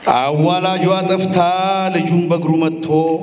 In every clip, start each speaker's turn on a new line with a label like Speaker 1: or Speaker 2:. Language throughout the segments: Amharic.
Speaker 1: አዋላጇ ጠፍታ ልጁን በእግሩ መጥቶ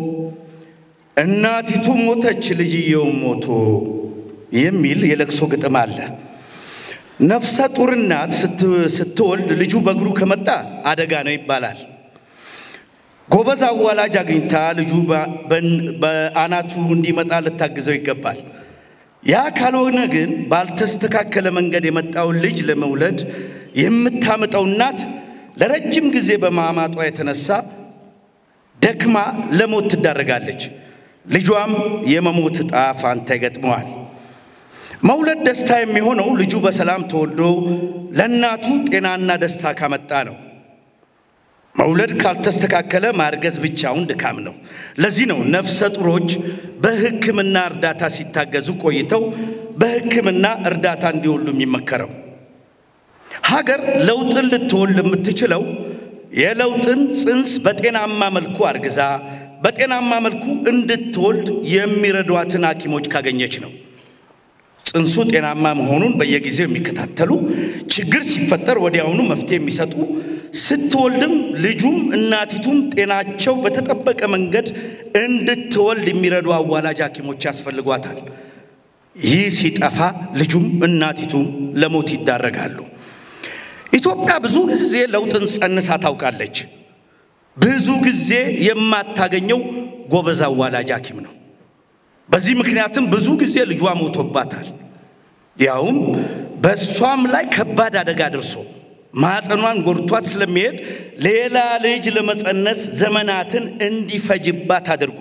Speaker 1: እናቲቱ ሞተች ልጅየውም ሞቶ የሚል የለቅሶ ግጥም አለ። ነፍሰ ጡር እናት ስትወልድ ልጁ በእግሩ ከመጣ አደጋ ነው ይባላል። ጎበዝ አዋላጅ አግኝታ ልጁ በአናቱ እንዲመጣ ልታግዘው ይገባል። ያ ካልሆነ ግን ባልተስተካከለ መንገድ የመጣውን ልጅ ለመውለድ የምታምጠው እናት ለረጅም ጊዜ በማማጧ የተነሳ ደክማ ለሞት ትዳረጋለች። ልጇም የመሞት ዕጣ ፋንታ ይገጥመዋል። መውለድ ደስታ የሚሆነው ልጁ በሰላም ተወልዶ ለእናቱ ጤናና ደስታ ካመጣ ነው። መውለድ ካልተስተካከለ ማርገዝ ብቻውን ድካም ነው። ለዚህ ነው ነፍሰ ጡሮች በሕክምና እርዳታ ሲታገዙ ቆይተው በሕክምና እርዳታ እንዲወሉ የሚመከረው። ሀገር ለውጥን ልትወልድ የምትችለው የለውጥን ጽንስ በጤናማ መልኩ አርግዛ በጤናማ መልኩ እንድትወልድ የሚረዷትን ሐኪሞች ካገኘች ነው። ጽንሱ ጤናማ መሆኑን በየጊዜው የሚከታተሉ ችግር ሲፈጠር ወዲያውኑ መፍትሄ የሚሰጡ ስትወልድም ልጁም እናቲቱም ጤናቸው በተጠበቀ መንገድ እንድትወልድ የሚረዱ አዋላጅ ሐኪሞች ያስፈልጓታል። ይህ ሲጠፋ ልጁም እናቲቱም ለሞት ይዳረጋሉ። ኢትዮጵያ ብዙ ጊዜ ለውጥን ጸንሳ ታውቃለች። ብዙ ጊዜ የማታገኘው ጎበዝ አዋላጅ ሐኪም ነው። በዚህ ምክንያትም ብዙ ጊዜ ልጇ ሞቶባታል። ያውም በእሷም ላይ ከባድ አደጋ ደርሶ ማኅፀኗን ጎድቷት ስለሚሄድ ሌላ ልጅ ለመጸነስ ዘመናትን እንዲፈጅባት አድርጎ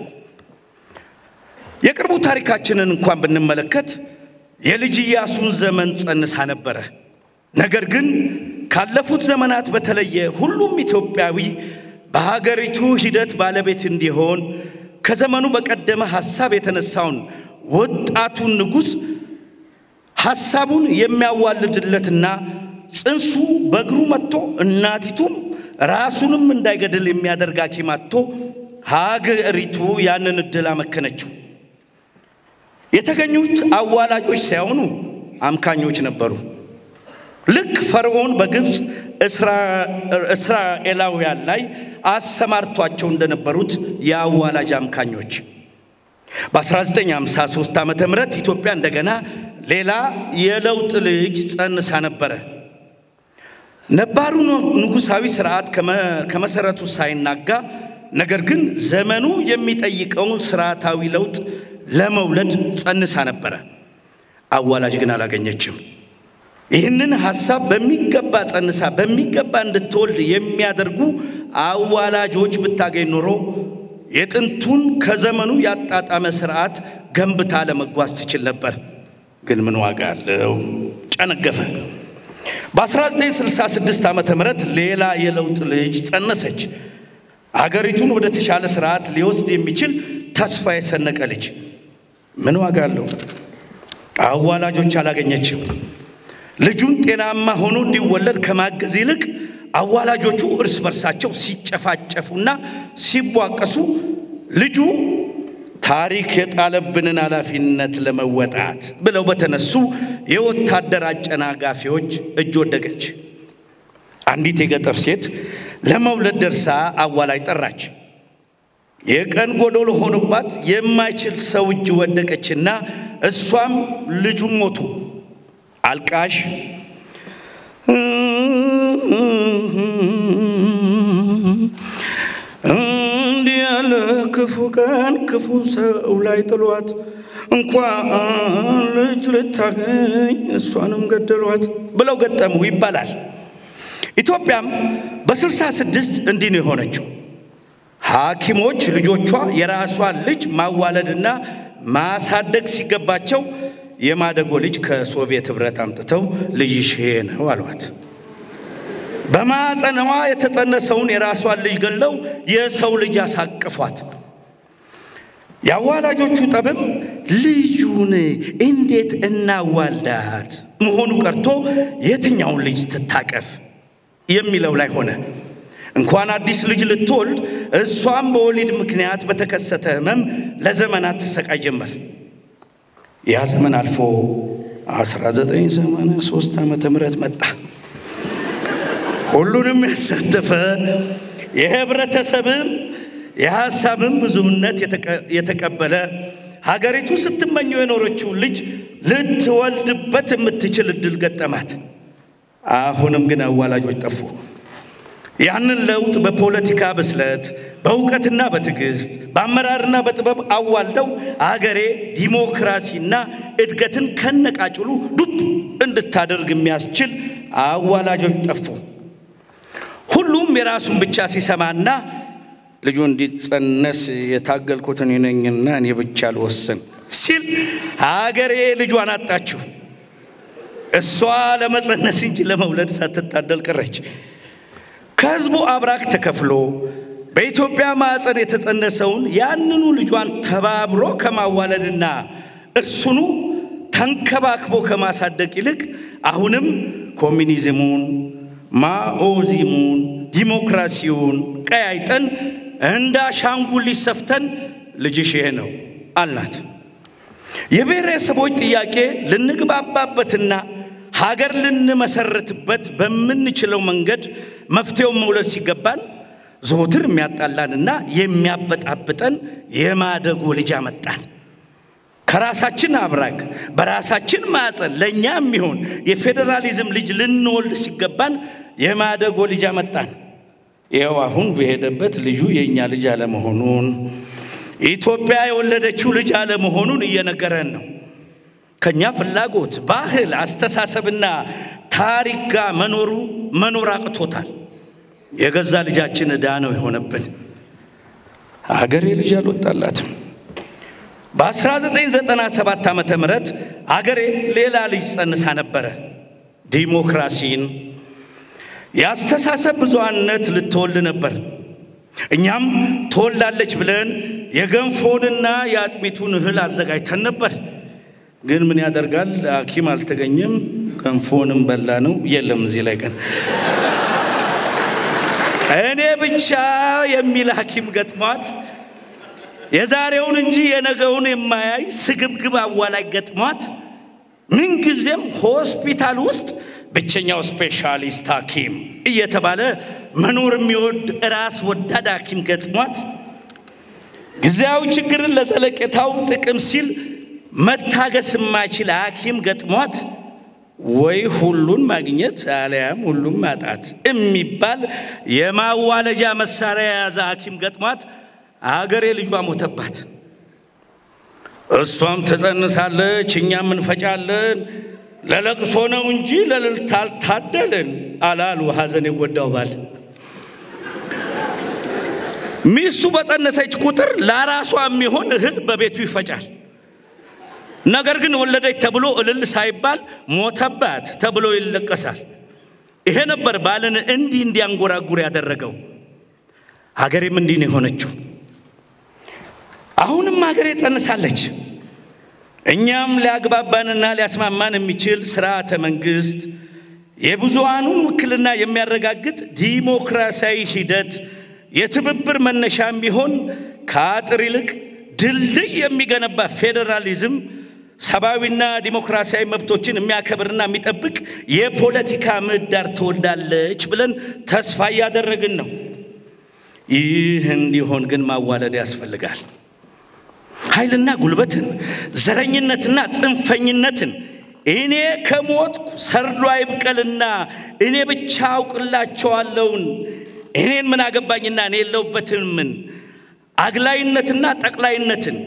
Speaker 1: የቅርቡ ታሪካችንን እንኳን ብንመለከት የልጅ ኢያሱን ዘመን ጸንሳ ነበረ። ነገር ግን ካለፉት ዘመናት በተለየ ሁሉም ኢትዮጵያዊ በሀገሪቱ ሂደት ባለቤት እንዲሆን ከዘመኑ በቀደመ ሐሳብ የተነሳውን ወጣቱን ንጉሥ ሐሳቡን የሚያዋልድለትና ጽንሱ በእግሩ መጥቶ እናቲቱም ራሱንም እንዳይገድል የሚያደርግ ሐኪም አጥቶ ሀገሪቱ ያንን ዕድል አመከነችው። የተገኙት አዋላጆች ሳይሆኑ አምካኞች ነበሩ። ልክ ፈርዖን በግብፅ እስራኤላውያን ላይ አሰማርቷቸው እንደነበሩት የአዋላጅ አምካኞች በ1953 ዓመተ ምህረት ኢትዮጵያ እንደገና ሌላ የለውጥ ልጅ ጸንሳ ነበረ። ነባሩ ንጉሣዊ ስርዓት ከመሰረቱ ሳይናጋ ነገር ግን ዘመኑ የሚጠይቀውን ስርዓታዊ ለውጥ ለመውለድ ጸንሳ ነበረ። አዋላጅ ግን አላገኘችም። ይህንን ሐሳብ በሚገባ ጸንሳ በሚገባ እንድትወልድ የሚያደርጉ አዋላጆች ብታገኝ ኖሮ የጥንቱን ከዘመኑ ያጣጣመ ስርዓት ገንብታ ለመጓዝ ትችል ነበር። ግን ምን ዋጋ አለው? ጨነገፈ። በ1966 ዓመተ ምህረት ሌላ የለውጥ ልጅ ጸነሰች። አገሪቱን ወደ ተሻለ ስርዓት ሊወስድ የሚችል ተስፋ የሰነቀ ልጅ። ምን ዋጋ አለው? አዋላጆች አላገኘችም። ልጁን ጤናማ ሆኖ እንዲወለድ ከማገዝ ይልቅ አዋላጆቹ እርስ በርሳቸው ሲጨፋጨፉና ሲቧቀሱ ልጁ ታሪክ የጣለብንን ኃላፊነት ለመወጣት ብለው በተነሱ የወታደር አጨናጋፊዎች እጅ ወደቀች። አንዲት የገጠር ሴት ለመውለድ ደርሳ አዋላጅ ጠራች። የቀን ጎዶሎ ሆኖባት የማይችል ሰው እጅ ወደቀችና እሷም ልጁም ሞቱ። አልቃሽ እንዲህ ያለ ክፉ ቀን ክፉ ሰው ላይ ጥሏት እንኳን ልጅ ልታገኝ እሷንም ገደሏት ብለው ገጠሙ ይባላል። ኢትዮጵያም በስልሳ ስድስት እንዲህ ነው የሆነችው። ሐኪሞች ልጆቿ የራሷን ልጅ ማዋለድና ማሳደግ ሲገባቸው የማደጎ ልጅ ከሶቪየት ኅብረት አምጥተው ልጅሽ ይሄ ነው አሏት። በማፀነዋ የተጸነሰውን የራሷን ልጅ ገለው የሰው ልጅ አሳቅፏት። የአዋላጆቹ ጠብም ልዩን እንዴት እናዋልዳት መሆኑ ቀርቶ የትኛውን ልጅ ትታቀፍ የሚለው ላይ ሆነ። እንኳን አዲስ ልጅ ልትወልድ እሷም በወሊድ ምክንያት በተከሰተ ሕመም ለዘመናት ትሰቃይ ጀመር። ያ ዘመን አልፎ 1983 ዓመተ ምህረት መጣ። ሁሉንም ያሳተፈ የህብረተሰብም የሀሳብም ብዙነት የተቀበለ ሀገሪቱ ስትመኘው የኖረችውን ልጅ ልትወልድበት የምትችል እድል ገጠማት። አሁንም ግን አዋላጆች ጠፉ። ያንን ለውጥ በፖለቲካ ብስለት፣ በእውቀትና በትዕግስት፣ በአመራርና በጥበብ አዋልደው አገሬ ዲሞክራሲና እድገትን ከነቃጭሉ ዱብ እንድታደርግ የሚያስችል አዋላጆች ጠፉ። ሁሉም የራሱን ብቻ ሲሰማና ልጁ እንዲጸነስ የታገልኩት እኔ ነኝና እኔ ብቻ ልወስን ሲል ሀገሬ ልጇን አጣችው። እሷ ለመጸነስ እንጂ ለመውለድ ሳትታደል ቀረች። ከህዝቡ አብራክ ተከፍሎ በኢትዮጵያ ማዕፀን የተጸነሰውን ያንኑ ልጇን ተባብሮ ከማዋለድና እርሱኑ ተንከባክቦ ከማሳደግ ይልቅ አሁንም ኮሚኒዝሙን፣ ማኦዚሙን፣ ዲሞክራሲውን ቀያይጠን እንደ አሻንጉሊት ሰፍተን ልጅሽ ይሄ ነው አልናት። የብሔረሰቦች ጥያቄ ልንግባባበትና ሀገር ልንመሰርትበት በምንችለው መንገድ መፍትሄውን መውለድ ሲገባን ዘወትር የሚያጣላንና የሚያበጣብጠን የማደጎ ልጅ አመጣን። ከራሳችን አብራክ በራሳችን ማዕፀን ለእኛ የሚሆን የፌዴራሊዝም ልጅ ልንወልድ ሲገባን የማደጎ ልጅ አመጣን። ይኸው አሁን በሄደበት ልጁ የእኛ ልጅ አለመሆኑን ኢትዮጵያ የወለደችው ልጅ አለመሆኑን እየነገረን ነው። ከኛ ፍላጎት፣ ባህል፣ አስተሳሰብና ታሪክ ጋር መኖሩ መኖር አቅቶታል። የገዛ ልጃችን ዕዳ ነው የሆነብን። አገሬ ልጅ አልወጣላትም። በ1997 ዓመተ ምህረት አገሬ ሌላ ልጅ ጸንሳ ነበረ። ዲሞክራሲን የአስተሳሰብ ብዙሃነት ልትወልድ ነበር። እኛም ትወልዳለች ብለን የገንፎንና የአጥሚቱን እህል አዘጋጅተን ነበር። ግን ምን ያደርጋል ሐኪም አልተገኘም። ገንፎንም በላ ነው የለም። እዚህ ላይ ግን እኔ ብቻ የሚል ሐኪም ገጥሟት የዛሬውን እንጂ የነገውን የማያይ ስግብግብ አዋላጅ ገጥሟት ምንጊዜም ሆስፒታል ውስጥ ብቸኛው ስፔሻሊስት ሐኪም እየተባለ መኖር የሚወድ ራስ ወዳድ ሐኪም ገጥሟት ጊዜያዊ ችግርን ለዘለቄታው ጥቅም ሲል መታገስ የማይችል ሐኪም ገጥሟት ወይ ሁሉን ማግኘት አሊያም ሁሉም ማጣት የሚባል የማዋለጃ መሳሪያ የያዘ ሐኪም ገጥሟት አገሬ ልጇ ሞተባት። እሷም ትጸንሳለች፣ እኛም እንፈጫለን። ለለቅሶ ነው እንጂ ለእልልታ አልታደልን አላሉ ሐዘን የጎዳው ባል። ሚስቱ በጸነሰች ቁጥር ለራሷ የሚሆን እህል በቤቱ ይፈጫል። ነገር ግን ወለደች ተብሎ እልል ሳይባል ሞተባት ተብሎ ይለቀሳል። ይሄ ነበር ባልን እንዲህ እንዲያንጎራጉር ያደረገው። ሀገሬም እንዲህ ነው የሆነችው። አሁንም ሀገሬ ጸንሳለች። እኛም ሊያግባባንና ሊያስማማን የሚችል ስርዓተ መንግስት፣ የብዙሃኑን ውክልና የሚያረጋግጥ ዲሞክራሲያዊ ሂደት፣ የትብብር መነሻ የሚሆን ከአጥር ይልቅ ድልድይ የሚገነባ ፌዴራሊዝም፣ ሰብአዊና ዲሞክራሲያዊ መብቶችን የሚያከብርና የሚጠብቅ የፖለቲካ ምህዳር ትወልዳለች ብለን ተስፋ እያደረግን ነው። ይህ እንዲሆን ግን ማዋለድ ያስፈልጋል። ኃይልና ጉልበትን፣ ዘረኝነትና ጽንፈኝነትን እኔ ከሞትኩ ሰርዶ አይብቀልና እኔ ብቻ አውቅላቸዋለውን እኔን ምን አገባኝና እኔ የለውበትን ምን አግላይነትና ጠቅላይነትን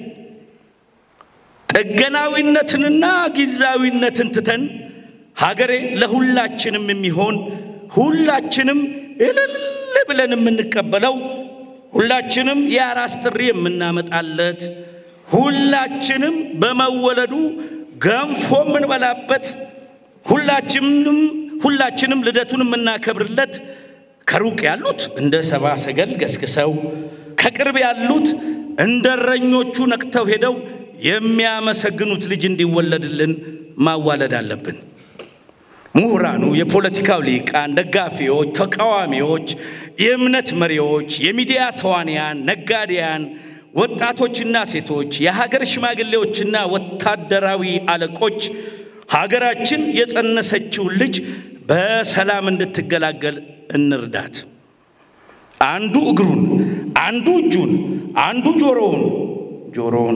Speaker 1: ጥገናዊነትንና ጊዜያዊነትን ትተን ሀገሬ ለሁላችንም የሚሆን ሁላችንም እልል ብለን የምንቀበለው ሁላችንም የአራስ ጥሪ የምናመጣለት ሁላችንም በመወለዱ ገንፎ የምንበላበት ሁላችንም ሁላችንም ልደቱን የምናከብርለት ከሩቅ ያሉት እንደ ሰባ ሰገል ገስግሰው ከቅርብ ያሉት እንደ እረኞቹ ነቅተው ሄደው የሚያመሰግኑት ልጅ እንዲወለድልን ማዋለድ አለብን። ምሁራኑ፣ የፖለቲካው ሊቃን፣ ደጋፊዎች፣ ተቃዋሚዎች፣ የእምነት መሪዎች፣ የሚዲያ ተዋንያን፣ ነጋዴያን፣ ወጣቶችና ሴቶች፣ የሀገር ሽማግሌዎችና ወታደራዊ አለቆች ሀገራችን የጸነሰችውን ልጅ በሰላም እንድትገላገል እንርዳት። አንዱ እግሩን፣ አንዱ እጁን፣ አንዱ ጆሮውን ጆሮውን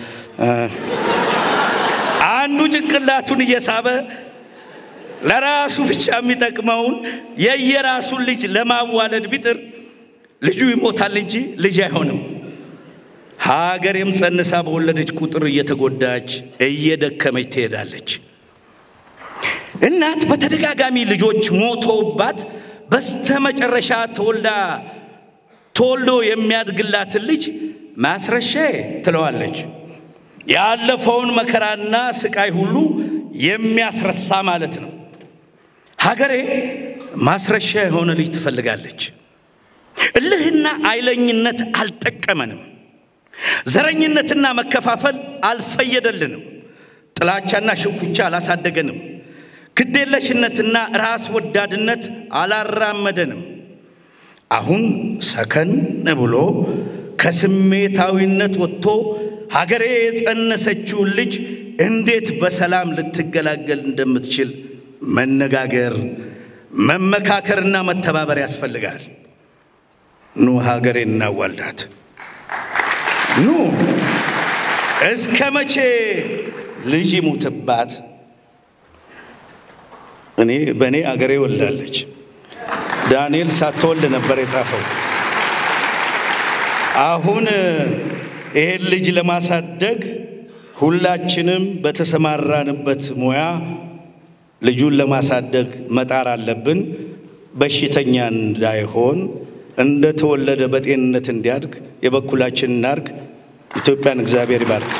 Speaker 1: አንዱ ጭንቅላቱን እየሳበ ለራሱ ብቻ የሚጠቅመውን የየራሱን ልጅ ለማዋለድ ቢጥር ልጁ ይሞታል እንጂ ልጅ አይሆንም። ሀገሬም ጸንሳ በወለደች ቁጥር እየተጎዳች እየደከመች ትሄዳለች። እናት በተደጋጋሚ ልጆች ሞተውባት በስተመጨረሻ ተወልዳ ተወልዶ የሚያድግላትን ልጅ ማስረሻዬ ትለዋለች። ያለፈውን መከራና ስቃይ ሁሉ የሚያስረሳ ማለት ነው። ሀገሬ ማስረሻ የሆነ ልጅ ትፈልጋለች። እልህና አይለኝነት አልጠቀመንም። ዘረኝነትና መከፋፈል አልፈየደልንም። ጥላቻና ሽኩቻ አላሳደገንም። ግዴለሽነትና ራስ ወዳድነት አላራመደንም። አሁን ሰከን ብሎ ከስሜታዊነት ወጥቶ ሀገሬ የጸነሰችውን ልጅ እንዴት በሰላም ልትገላገል እንደምትችል መነጋገር፣ መመካከርና መተባበር ያስፈልጋል። ኑ ሀገሬ እናዋልዳት። ኑ እስከ መቼ ልጅ ይሙትባት? እኔ በእኔ አገሬ ወልዳለች። ዳንኤል ሳትወልድ ነበር የጻፈው። አሁን ይሄን ልጅ ለማሳደግ ሁላችንም በተሰማራንበት ሙያ ልጁን ለማሳደግ መጣር አለብን። በሽተኛ እንዳይሆን እንደተወለደ በጤንነት እንዲያድግ የበኩላችን እናርግ። ኢትዮጵያን እግዚአብሔር ይባርክ።